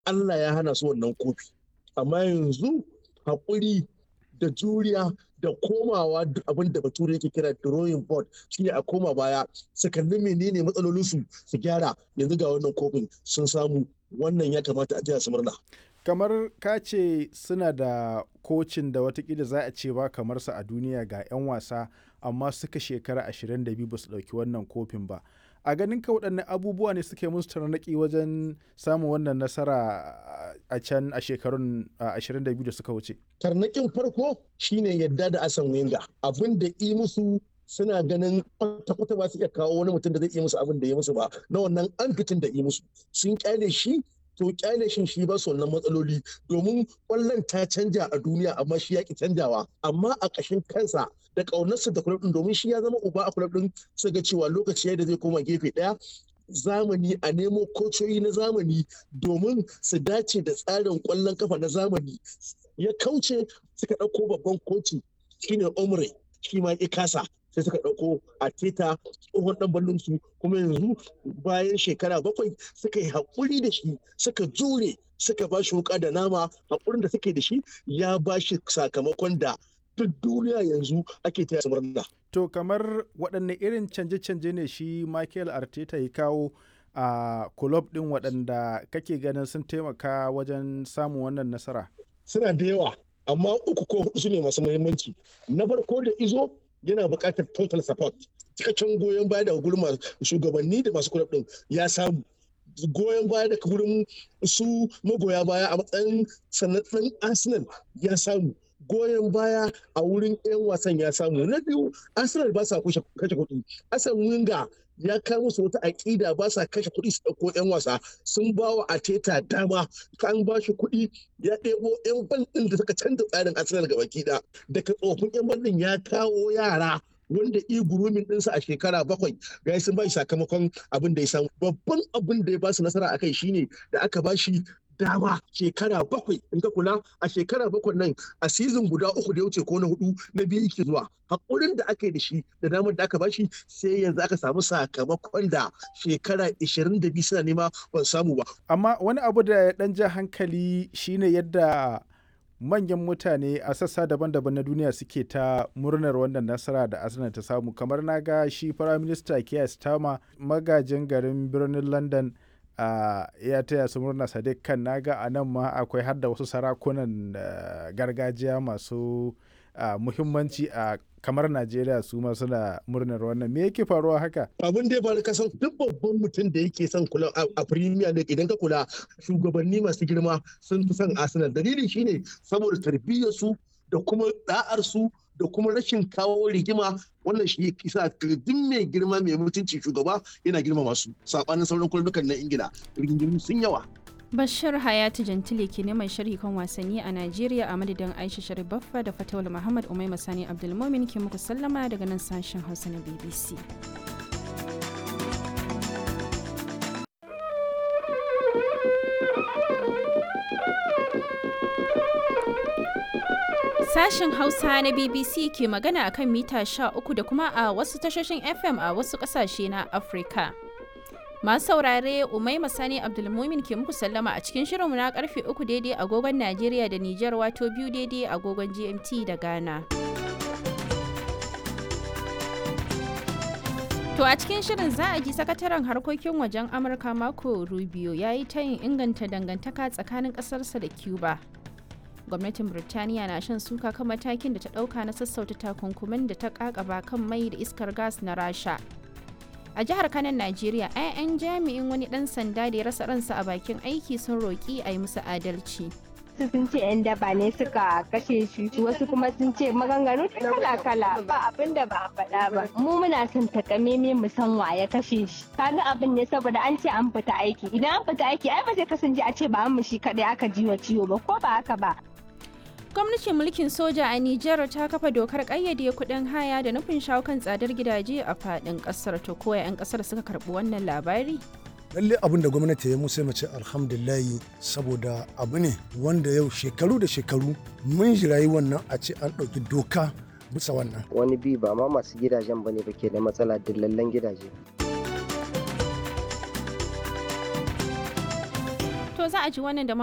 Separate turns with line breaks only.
Allah ya hana su wannan kofi amma yanzu haƙuri da juriya da komawa abin da bature yake kira drawing board shine a koma baya su kalli menene matsalolinsu su gyara yanzu ga wannan kofin sun samu wannan ya kamata a su murna
kamar ka ce suna da kocin da watakila za a ce ba kamar sa a duniya ga 'yan wasa amma suka shekara 22 ba su ɗauki wannan kofin ba a ganin ka waɗannan abubuwa ne suke musu tarnaƙi wajen samun wannan nasara a can a shekarun 22 da suka wuce
tarnaƙin farko shine yadda da asan wenga abin da yi musu suna ganin kwata-kwata ba su iya kawo wani mutum da zai iya musu abin da ya musu ba na wannan an fitin da yi musu sun kyale shi to kyale shin shi ba su wannan matsaloli domin kwallon ta canja a duniya amma shi ya ki canjawa amma a ƙashin kansa da ƙaunarsa da kulab din domin shi ya zama uba a kulab din su ga cewa lokaci yadda zai koma gefe ɗaya zamani a nemo kocoyi na zamani domin su dace da tsarin kwallon kafa na zamani ya kauce suka ɗauko babban koci shine omre shi ma ya kasa sai suka ɗauko a teta tsohon ɗan ballon su kuma yanzu bayan shekara bakwai suka yi haƙuri da shi suka jure suka ba shi wuƙa da nama haƙurin da suke da shi ya ba shi sakamakon da duk duniya yanzu ake taya murna.
To kamar waɗanne irin canje-canje ne shi Michael Arteta ya kawo a kulob ɗin waɗanda kake ganin sun taimaka wajen samun wannan nasara?
Suna da yawa, amma uku ko hudu su ne masu muhimmanci. Na farko da izo yana buƙatar total support cikakken goyon baya daga gurin shugabanni da masu kulab din ya samu goyon baya daga gurin su magoya baya a matsayin sanatsan arsenal ya samu goyon baya a wurin 'yan wasan ya samu na biyu arsenal ba sa kashe kuɗi asan winga ya kawo musu wata aƙida ba sa kashe kuɗi su ɗauko 'yan wasa sun ba wa ateta dama kan ba shi kuɗi ya ɗebo 'yan ban ɗin da suka canza tsarin arsenal gaba ɗaya daga tsofin 'yan ban ɗin ya kawo yara wanda i gurumin ɗinsa a shekara bakwai ga sun ba shi sakamakon abin da ya samu babban abin da ya ba su nasara a kai shine da aka ba shi dama shekara bakwai in ka kula a shekara bakwai nan a sizin guda uku da ya wuce ko na hudu na biyu yake zuwa hakurin da aka yi da shi da damar da aka bashi sai yanzu aka samu sakamakon da shekara 22 suna nema ban samu ba
amma wani abu da ya dan ja hankali shine yadda manyan mutane a sassa daban-daban na duniya suke ta murnar wannan nasara da arsenal ta samu kamar na ga shi firaminista keir starmer magajin garin birnin london Uh, ya taya su murna sadiq kan naga a nan ma akwai har da wasu sarakunan uh, gargajiya masu uh, muhimmanci a kamar najeriya su ma suna murnar wannan me yake faruwa haka
abin da ya faru kasan duk babban mutum da yake son kula a premier league idan ka kula shugabanni masu girma sun fi son arsenal dalili shine saboda tarbiyyar su da kuma da'ar su da kuma rashin kawo rigima wannan shi kisa duk mai girma mai mutunci shugaba yana girma masu sabanin sauran kullukan na ingila rigingimu sun yawa
Bashir Hayatu Jantile ke neman sharhi kan wasanni a Najeriya a madadin Aisha Sharif Baffa da Fatawul Muhammad Umai Masani Abdulmumin ke muku sallama daga nan sashen Hausa na BBC. Sashen Hausa na BBC ke magana akan mita 13 da kuma a wasu tashoshin FM a wasu ƙasashe na Afirka. Masu saurare Umai Masani Abdulmumin ke muku sallama a cikin shirinmu na karfe uku daidai agogon Najeriya da Nijar wato biyu daidai agogon GMT da Ghana. To a cikin shirin za a ji sakataren harkokin wajen Amurka Marco Rubio ya yi tayin inganta dangantaka tsakanin ƙasarsa da Cuba. Gwamnatin Birtaniya na shan suka kan matakin da ta ɗauka na sassauta takunkumin da ta ƙaƙaba kan mai da iskar gas na Rasha. a jihar kanan najeriya 'ya'yan jami'in wani dan sanda da ya rasa ransa a bakin aiki sun roƙi a yi musu adalci
wasu sun ce 'yan daba ne suka kashe shi wasu kuma sun ce maganganu kala kala ba abin da ba a faɗa ba mu muna son takameme mu san wa ya kashe shi kaga abin ne saboda an ce an fita aiki idan an fita aiki ai ba zai kasance a ce ba mu shi kadai aka ji wa ciwo ba ko ba haka ba
gwamnatin mulkin soja a Nijar ta kafa dokar ƙayyade kuɗin haya da nufin shawo kan tsadar gidaje a faɗin ƙasar to koya 'yan ƙasar suka karɓi wannan labari
lalle abin da gwamnati ya musu mace alhamdulillahi saboda abu ne wanda yau shekaru da shekaru mun jirayi wannan a ce an ɗauki doka bisa wannan
wani bi ba ma masu gidajen ba ne ba ke da matsala dillallen gidaje
To za a ji wannan da